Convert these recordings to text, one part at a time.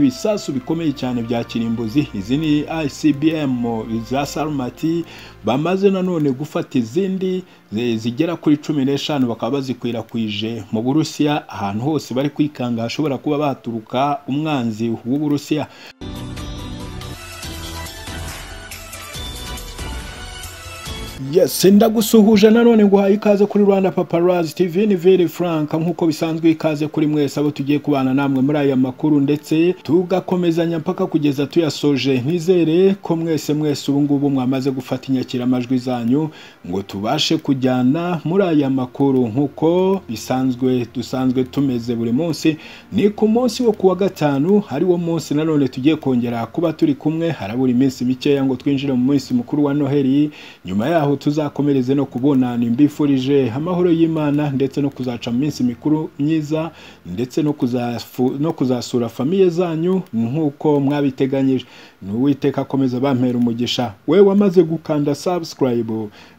ibisasu bikomeye cyane bya kirimbuzi izi ni ICBM za Sarmati bamaze nanone gufata izindi zi- zigera kuri cumi n'eshanu bakaba bazikwirakwije mu Burusiya ahantu hose bari kwikanga hashobora kuba baturuka umwanzi w'Uburusiya Yes, ndagusuhuje nanone nguhaye ikaze kuri Rwanda Paparazzi TV ni Vili Frank nk'uko bisanzwe ikaze kuri mwese abo tugiye kubana namwe muri aya makuru ndetse tugakomezanya mpaka kugeza tuyasoje nizere ko mwese mwese ubu ngubu mwamaze gufata inyakiramajwi zanyu ngo tubashe kujyana muri aya makuru nk'uko bisanzwe dusanzwe tumeze buri munsi ni ku munsi wo kuwa gatanu ari wo munsi nanone tugiye kongera kuba turi kumwe harabura iminsi mikeya ngo twinjire mu munsi mukuru wa Noheli nyuma yaho tuzakomereze no kubonana mbifurije amahoro y'Imana ndetse no kuzaca mu minsi mikuru myiza ndetse no, kuzafu, no kuzasura famiye zanyu nk'uko mwabiteganyije n'uwiteka akomeza bampera umugisha we wamaze gukanda subscribe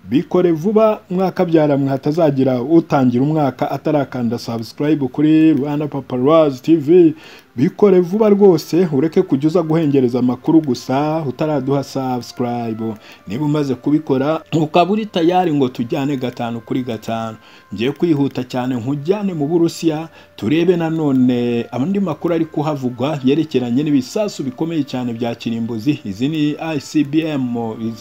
bikore vuba mwakabyara mwe hatazagira utangira umwaka atarakanda subscribe kuri Rwanda Paparazzi TV bikore vuba rwose ureke kujya uza guhengereza amakuru gusa utaraduha subscribe niba umaze kubikora ukaba uri tayari ngo tujyane gatanu kuri gatanu ngiye kwihuta cyane nkujyane mu Burusiya turebe nanone andi makuru ari kuhavugwa yerekeranye n'ibisasu bikomeye cyane bya kirimbuzi izi ni ICBM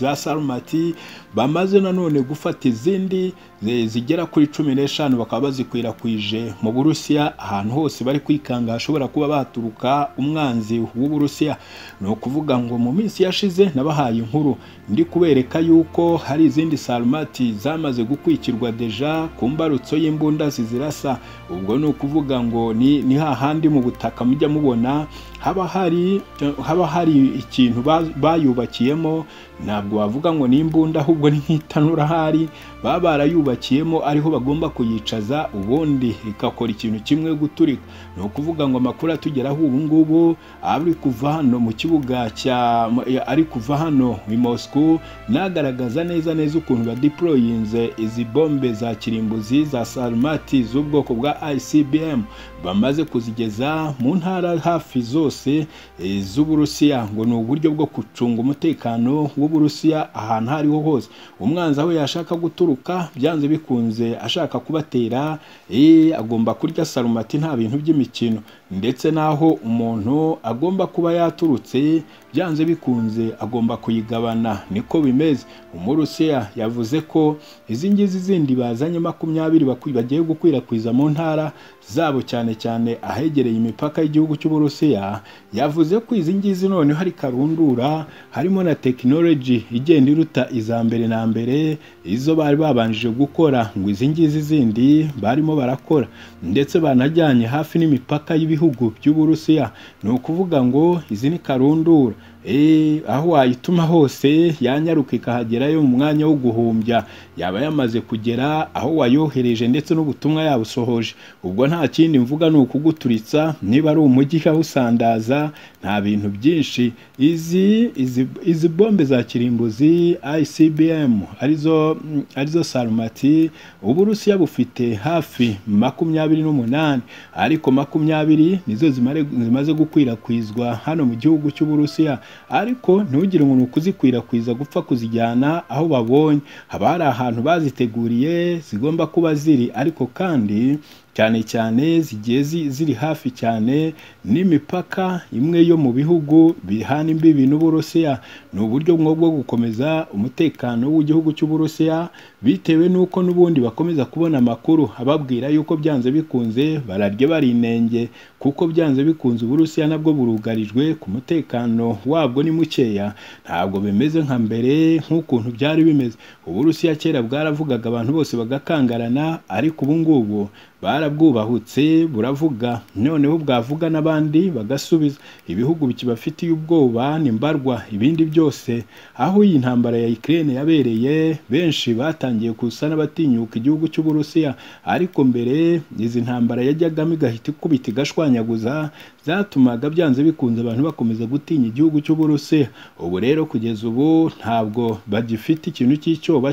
za Sarmati bamaze nanone gufata izindi zi- zigera kuri cumi n'eshanu bakaba bazikwirakwije mu Burusiya ahantu hose bari kwikanga hashobora kuba baturuka umwanzi w'Uburusiya ni ukuvuga ngo mu minsi yashize nabahaye inkuru ndi kubereka yuko hari izindi sarumati zamaze gukwikirwa deja ku mbarutso y'imbunda zizirasa ubwo ni ukuvuga ngo ni, ni hahandi mu butaka mujya mubona haba hari haba hari ikintu ba- bayubakiyemo ntabwo wavuga ngo ni imbunda ahubwo ni nk'itanura ahari baba barayubakiyemo ariho bagomba kuyicaza ubundi ikakora ikintu kimwe guturika ni ukuvuga ngo amakuru atugeraho ubu ngubu ari kuva hano mu kibuga cya ari kuva hano i Moscow nagaragaza neza neza ukuntu badiployinze izi bombe za kirimbuzi za sarumati z'ubwoko bwa ICBM bamaze kuzigeza mu ntara hafi zose eh, z'Uburusiya ngo ni uburyo bwo gucunga umutekano w'Uburusiya ahantu aho ariho hose umwanzi aho yashaka guturuka byanze bikunze ashaka kubatera eh, agomba kurya sarumati nta bintu by'imikino ndetse n'aho umuntu agomba kuba yaturutse byanze bikunze agomba kuyigabana niko bimeze umurusiya yavuze ko izi ngizi zindi bazanye makumyabiri bakwi- bagiye gukwirakwiza mu ntara zabo cyane cyane ahegereye imipaka y'igihugu cy'uburusiya yavuze ko izi ngizi noneho hari karundura harimo na tekinoloji igenda iruta iza mbere na mbere izo bari babanjije gukora ngo izi ngizi zindi barimo barakora ndetse banajyanye hafi n'imipaka y'ibihugu by'uburusiya ni ukuvuga ngo izi ni karundura Eh, aho wayituma hose yanyaruka ikahagerayo mu mwanya wo guhumbya yaba yamaze kugera aho wayohereje ndetse n'ubutumwa yabusohoje ubwo nta kindi mvuga ni ukuguturitsa niba ari umujyi ikawusandaza nta bintu byinshi izi izi, izi bombe za kirimbuzi ICBM arizo mm, arizo Sarmati uburusiya bufite hafi makumyabiri n'umunani ariko makumyabiri nizo zimare- zimaze gukwirakwizwa hano mu gihugu cy'uburusiya ariko ntugire umuntu kuzikwirakwiza gupfa kuzijyana aho babonye haba hari ahantu baziteguriye zigomba kuba ziri ariko kandi cyane cyane zigiye zi- ziri hafi cyane n'imipaka imwe yo mu bihugu bihana imbibi n'uburusiya ni uburyo bwo bwo gukomeza umutekano w'igihugu cy'uburusiya bitewe n'uko n'ubundi bakomeza kubona amakuru ababwira yuko byanze bikunze bararya barinenge kuko byanze bikunze uburusiya nabwo burugarijwe ku mutekano wabwo ni mukeya ntabwo bimeze nka mbere nk'ukuntu byari bimeze uburusiya kera bwaravugaga abantu bose bagakangarana ariko ubu ngubu barabwubahutse buravuga noneho bwavuga n'abandi bagasubiza ibihugu bikibafitiye ubwoba ni mbarwa ibindi byose aho iyi ntambara ya Ukraine yabereye benshi batangiye kusa n'abatinyuka igihugu cy'uburusiya ariko mbere izi ntambara yajyagamo igahita ikubita igashwanyaguza byatumaga byanze bikunze abantu bakomeza gutinya igihugu cy'uburusi ubu rero kugeza ubu ntabwo bagifite ikintu cy'icyoba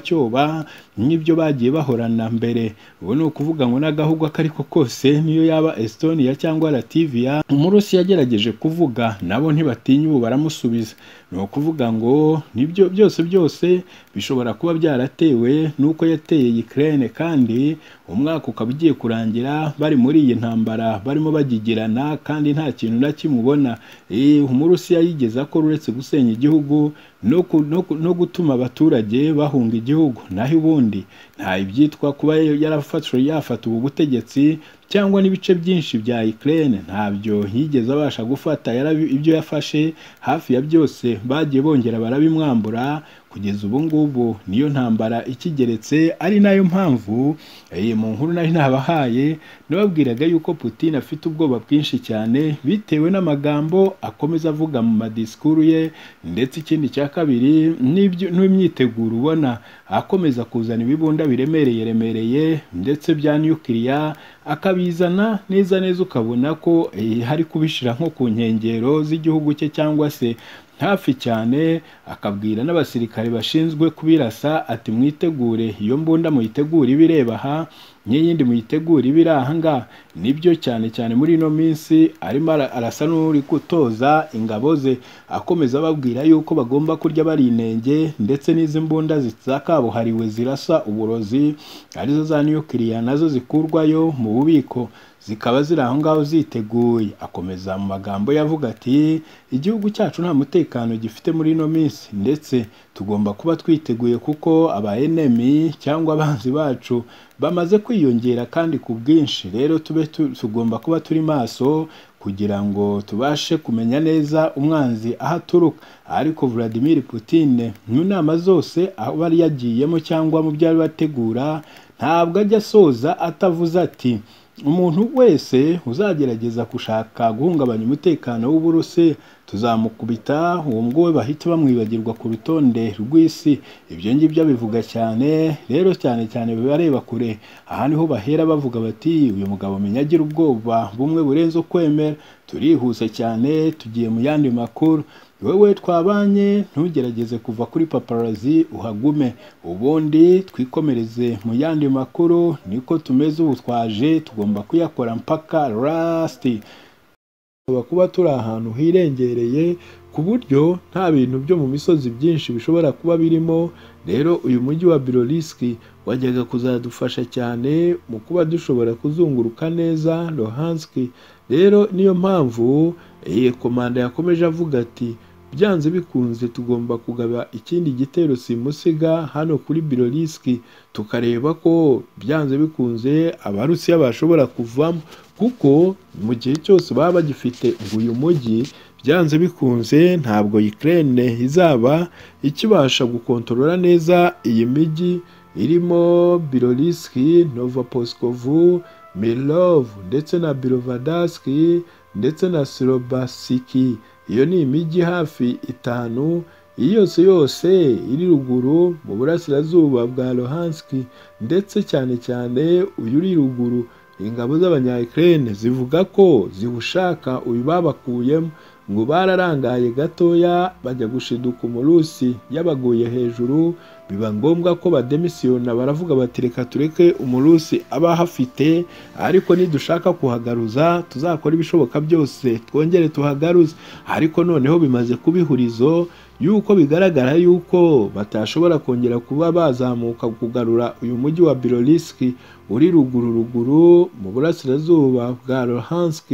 nk'ibyo bagiye bahorana mbere ubu ni ukuvuga ngo n'agahugu ako ari ko kose niyo yaba estonia cyangwa lativia umurusi yagerageje kuvuga nabo ntibatinya ubu baramusubiza ni ukuvuga ngo nibyo byose byose bishobora kuba byaratewe n'uko yateye Ukraine kandi umwaka ukaba ugiye kurangira bari muri iyi ntambara barimo bagigirana kandi nta kintu na kimwe ubona umurusi yayigeza ko uretse gusenya igihugu no, ku, no, ku- no gutuma abaturage bahunga igihugu naho ubundi nta ibyitwa kuba yarafashwe yafata ubu butegetsi cyangwa n'ibice byinshi bya Ukraine ntabyo yigeze abasha gufata yarabi- ibyo yafashe hafi ya byose bagiye bongera barabimwambura kugeza ubu ngubu niyo ntambara ikigeretse ari nayo mpamvu iyi mu nkuru nari nabahaye nababwiraga yuko Putin afite ubwoba bwinshi cyane bitewe n'amagambo akomeza avuga mu madisikuru ye ndetse ikindi cya kabiri n'ibyo- n'imyiteguro ubona akomeza kuzana ibibunda biremereye remereye ndetse bya nukiliya akabizana neza neza ukabona ko eh, hari kubishyira nko ku nkengero z'igihugu cye cyangwa se hafi cyane akabwira n'abasirikare bashinzwe kubirasa ati mwitegure iyo mbunda muyitegure ibireba aha n'iyindi muyitegure ibiri aha ngaha nibyo cyane cyane muri ino minsi arimo ara- arasa n'uri gutoza ingabo ze akomeza ababwira yuko bagomba kurya bari inenge ndetse n'izi mbunda zakabuhariwe zirasa uburozi arizo za nukiliya nazo zikurwayo mu bubiko zikaba ziri aho ngaho ziteguye akomeza mu magambo ye avuga ati igihugu cyacu nta mutekano gifite muri ino minsi ndetse tugomba kuba twiteguye kuko aba enemy cyangwa abanzi bacu bamaze kwiyongera kandi ku bwinshi rero tube tu- tugomba kuba turi maso kugira ngo tubashe kumenya neza umwanzi aho aturuka ariko Vladimir Putin mu nama zose aba yari yagiyemo cyangwa mu byo ari bategura ntabwo ajya asoza atavuze ati umuntu wese uzagerageza gushaka guhungabanya umutekano w'uburusi tuzamukubita uwo nguwe bahita bamwibagirwa ku rutonde rw'isi ibyo ngibyo abivuga cyane rero cyane cyane bibareba kure aha niho bahera bavuga bati uyu mugabo menya agira ubwoba bumwe burenze ukwemera turihuse cyane tugiye mu yandi makuru wowe twabanye ntugerageze kuva kuri paparazi uhagume ubundi twikomereze mu yandi makuru niko tumeze ubu twaje tugomba kuyakora mpaka lasiti tuba kuba turi ahantu hirengereye ku buryo nta bintu byo mu misozi byinshi bishobora kuba birimo rero uyu mujyi wa biroriski wajyaga kuzadufasha cyane mu kuba dushobora kuzunguruka neza rohanski rero niyo mpamvu iyi komanda yakomeje avuga ati byanze bikunze tugomba kugaba ikindi gitero simusiga hano kuri biroriski tukareba ko byanze bikunze abarusiya bashobora kuvamo kuko mu gihe cyose baba bagifite uyu mujyi byanze bikunze ntabwo Ukraine izaba ikibasha gukontorora neza iyi mijyi irimo Biroliski, Novoposkovu, Milov ndetse na Birovadaski ndetse na Silobasiki. Iyo ni imijyi hafi itanu iyi yose yose iri ruguru mu burasirazuba bwa Luhansk ndetse cyane cyane uyu uri ruguru ingabo z'abanya Ukraine zivuga ko ziwushaka uyu babakuyemo ngo bararangaye gatoya bajya gushiduka umurusi yabaguye hejuru biba ngombwa ko bademisiyona baravuga bati reka tureke umurusi aba ahafite ariko nidushaka kuhagaruza tuzakora ibishoboka byose twongere tuhagaruze ariko noneho bimaze kuba ihurizo yuko bigaragara yuko batashobora kongera kuba bazamuka kugarura uyu mujyi wa Biroliski uri ruguru ruguru mu burasirazuba bwa Luhansk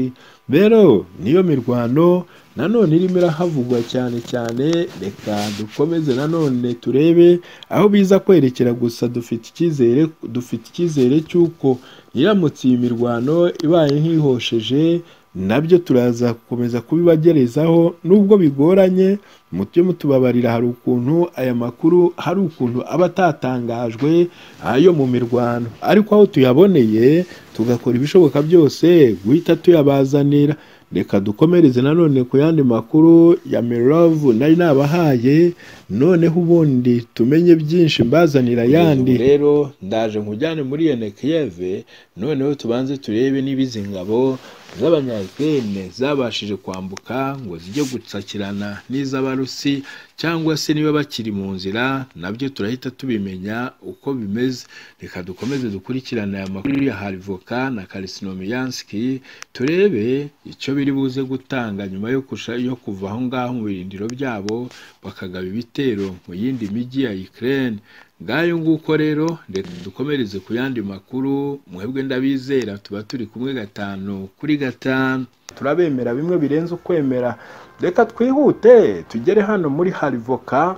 rero niyo mirwano nanone irimo irahavugwa cyane cyane reka dukomeze nanone turebe aho biza kwerekera gusa dufite icyizere dufite icyizere cy'uko iramutse iyi mirwano ibaye nk'ihosheje nabyo turaza gukomeza kubibagerezaho nubwo bigoranye mujye mutubabarira hari ukuntu aya makuru hari ukuntu aba atatangajwe ayo mu mirwano ariko aho tuyaboneye tugakora ibishoboka byose guhita tuyabazanira reka dukomereze nanone ku yandi makuru ya mirovu nari nabahaye noneho ubundi tumenye byinshi mbazanira ayandi rero ndaje nkujyane muri yene kiyeve noneho tubanze turebe niba izi ngabo z'abanyayakirene zabashije kwambuka ngo zijye gutsakirana n'iz'abarusi cyangwa se niba bakiri mu nzira nabyo turahita tubimenya uko bimeze reka dukomeze dukurikirane aya makuru ya harivoka na karisinomiyanski turebe icyo biri buze gutanga nyuma yo, kusha- yo kuva aho ngaho mu birindiro byabo bakagaba ibitero mu yindi mijyi ya Ukraine ngayo nguko rero reka dukomereze ku yandi makuru mwebwe ndabizera tuba turi kumwe gatanu kuri gatanu turabemera bimwe birenze ukwemera reka twihute tugere hano muri harivoka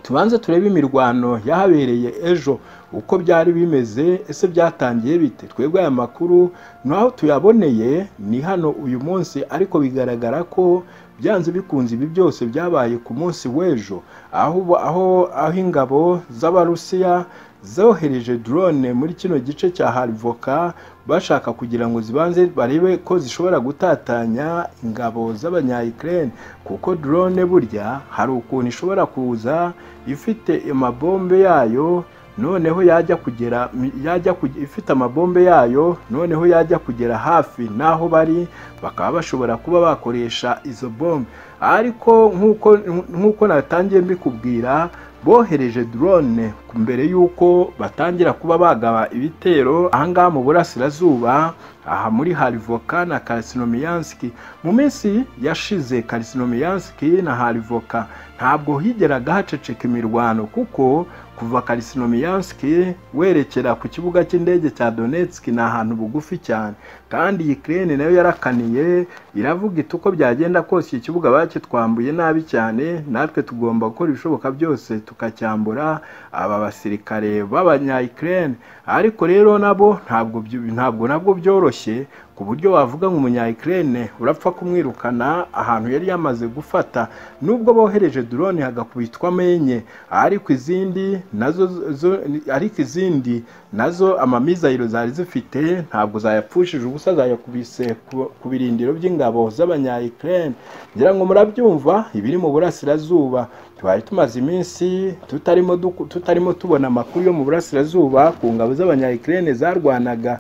tubanze turebe imirwano yahabereye ejo uko byari bimeze ese byatangiye bite twebwe aya makuru n'aho tuyaboneye ni hano uyu munsi ariko bigaragara ko byanze bikunze ibi byose byabaye ku munsi w'ejo aho ubu- aho aho ingabo z'abarusiya zohereje drone muri kino gice cya harivoka bashaka kugira ngo zibanze barebe ko zishobora gutatanya ingabo z'abanyayikirene kuko drone burya hari ukuntu ishobora kuza ifite amabombe yayo noneho yajya kugera yajya kuge- ifite amabombe yayo noneho yajya kugera hafi n'aho bari bakaba bashobora kuba bakoresha izo bombe ariko nk'uko nk'uko natangiye mbikubwira bohereje drone mbere y'uko batangira kuba bagaba ibitero ahangaha mu burasirazuba aha muri harivoka na karisinomiyanski mu minsi yashize karisinomiyanski na harivoka ntabwo higeraga haceceka imirwano kuko kuva karisinomiyanski werekera ku kibuga cy'indege cya donetsk ni ahantu bugufi cyane kandi iyi kirene nayo yarakaniye iravuga iti uko byagenda kose iki kibuga bakitwambuye nabi cyane natwe tugomba gukora ibishoboka byose tukacyambura aba basirikare b'abanyayikirene ariko rero nabo ntabwo byu- ntabwo nabwo byoroshye ku buryo wavuga ngo umunyayikirene urapfa kumwirukana ahantu yari yamaze gufata nubwo bohereje drone hagakubitwa menye ariko izindi nazo zo- ariko izindi nazo amamizayiro zari zifite ntabwo zayapfushije ubusa zayakubise ku- ku birindiro by'ingabo z'abanyayikirene ngira ngo murabyumva ibiri mu burasirazuba twari tumaze iminsi tutarimo duku- tutarimo tubona amakuru yo mu burasirazuba ku ngabo z'abanyayikirene zarwanaga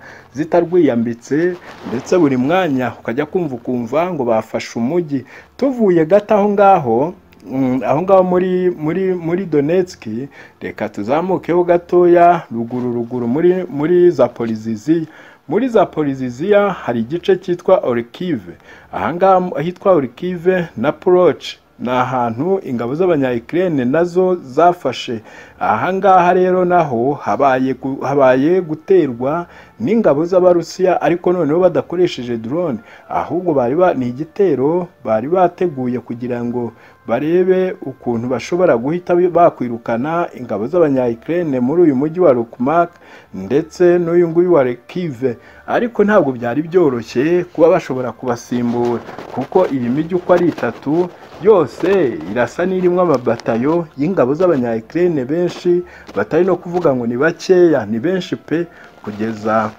zitarwiyambitse ndetse buri mwanya ukajya kumva ukumva ngo bafashe umujyi tuvuye gato aho ngaho mm, aho ngaho muri muri muri Donetsk reka tuzamukeho gatoya ruguru ruguru muri muri Zaporizhzhia muri Zaporizhzhia hari igice cyitwa Orkive aha ngaha ahitwa Orkive na Poroch ni ahantu ingabo z'abanyayikirene nazo zafashe aha ngaha rero naho habaye gu- habaye guterwa n'ingabo z'abarusiya ariko noneho badakoresheje drone ahubwo bari ba- ni igitero bari bateguye kugira ngo barebe ukuntu bashobora guhita bakwirukana ingabo z'abanyayikirene muri uyu mujyi wa Lukmak ndetse n'uyu nguyu wa Rekive ariko ntabwo byari byoroshye kuba bashobora kubasimbura kuko iyi mijyi uko ari itatu yose irasa n'irimo amabatayo y'ingabo z'abanyayikirene benshi batari no kuvuga ngo ni bakeya ni benshi pe kugeza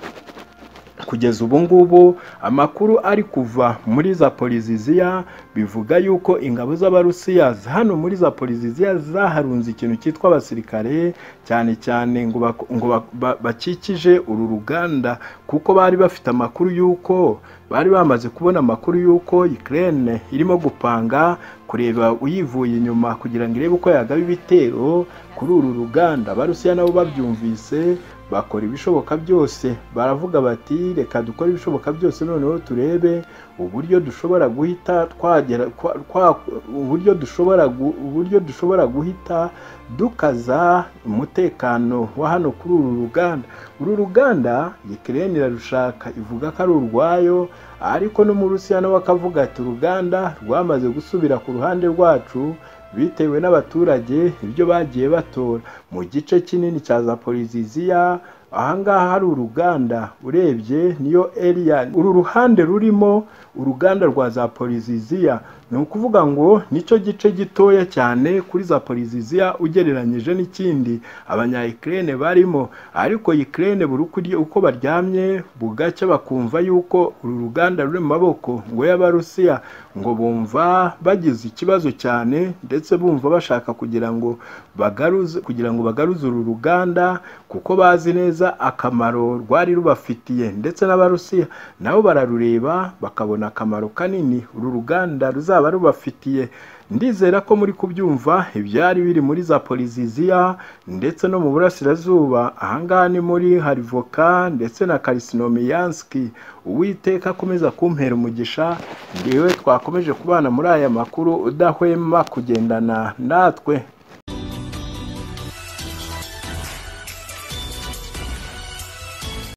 kugeza ubu ngubu amakuru ari kuva muri Zaporizhzhia bivuga yuko ingabo z'abarusiya hano muri Zaporizhzhia zaharunze ikintu cyitwa abasirikare cyane cyane ngo bak- ngo bak- ba- bakikije uru ruganda kuko bari bafite amakuru yuko bari bamaze kubona amakuru yuko Ukraine irimo gupanga kureba uyivuye inyuma kugira ngo irebe uko yagaba ibitero kuri uru ruganda abarusiya nabo babyumvise bakora ibishoboka byose baravuga bati reka dukore ibishoboka byose noneho turebe uburyo dushobora guhita twagera kwa- kwa- uburyo dushobora gu- uburyo dushobora guhita dukaza umutekano wa hano kuri uru ruganda uru ruganda Ukraine irarushaka ivuga ko ari urwayo ariko no mu Rusiya nawe akavuga ati uruganda rwamaze gusubira ku ruhande rwacu bitewe n'abaturage ibyo bagiye batora mu gice kinini cya Zaporizhzhia ahangaha hari uruganda urebye niyo area uru ruhande rurimo uruganda rwa Zaporizhzhia ni ukuvuga ngo nicyo gice gitoya cyane kuri Zaporizhzhia ugereranyije n'ikindi abanyayikirene barimo ariko Ukraine buri uko irya- uko baryamye bugacya bakumva yuko uru ruganda ruri mu maboko ngo y'abarusiya ngo bumva bagize ikibazo cyane ndetse bumva bashaka kugira ngo bagaruze kugira ngo bagaruze uru ruganda kuko bazi neza neza akamaro rwari rubafitiye ndetse n'abarusiya nabo bararureba bakabona akamaro kanini uru ruganda ruzaba rubafitiye ndizera ko muri kubyumva ibyari biri muri za poliziziya ndetse no mu burasirazuba ahangaha ni muri harivoka ndetse na karisinomiyanski uwiteka akomeza kumpera umugisha ndiwe twakomeje kubana muri aya makuru udahwema kugendana natwe